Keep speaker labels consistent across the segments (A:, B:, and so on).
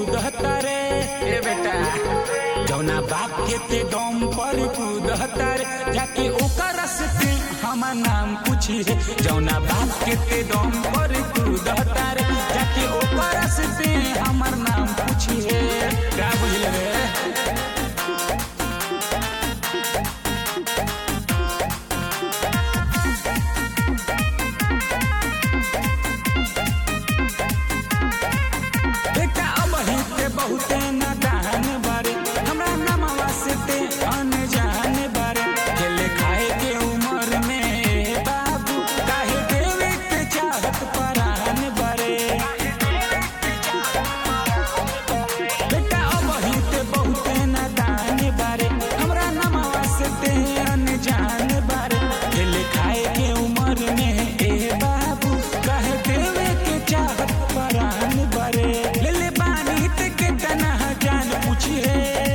A: कूदता रे ए बेटा जौना बाप के ते दम पर कूदता रे जाके ओकर से हमार नाम पूछी रे जौना बाप के ते दम पर कूदता रे जाके ओकर से हमार नाम पूछी रे का बुझल रे बेटा अब ही ते बहुते नादान बारे हमरा नामवा से ते अनजान बारे खेले खाए के उम्र में बाबू काहे देवे के चाहत परान बारे बेटा अब ही ते बहुते नादान बारे हमरा नामवा से ते अनजान बारे खेले खाए के उम्र में ए बाबू काहे देवे के चाहत परान बारे ले ले बानी ते के तना जान पूछिए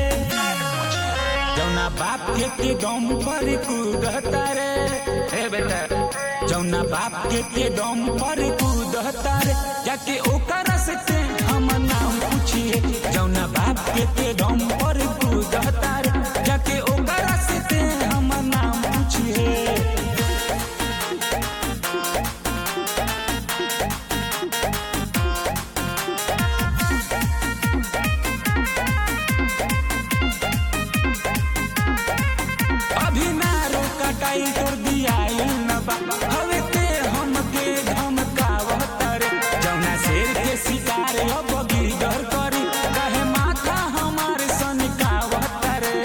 A: जौना बाप के के दम पर कूदता रे हे बेटा जौना बाप के के दम पर कूदता रे जाके ओकर से ते हम नाम पूछिए जौना बाप के के दम पर कूदता रे जाके ओकर से ते हम नाम पूछिए अभी ना रोका टाइल तोड़ दिया न बा हवे ते हमके धमकावत रे जौना शेर के शिकार अब गिरधर करी कहे माथा हमार सनकावत रे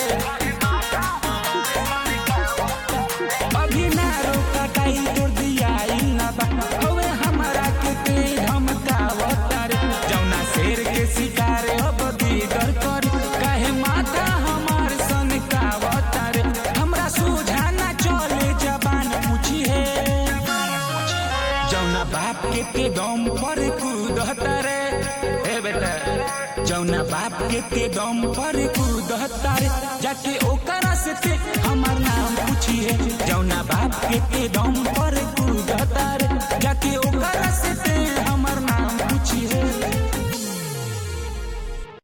A: अभी ना रोका टाइल तोड़ दिया न बा हवे हमरा के ते धमकावत रे जौना शेर के शिकार अब गिरधर करी कहे माथा हमार सनकावत रे हमरा सोझा ना चले जबान पूछी है जौना बाप के के दम पर कूदता रे ए बेटा जौना बाप के के दम पर कूदता रे जाके ओकरा से ते हमर नाम पूछिए जौना बाप के के दम पर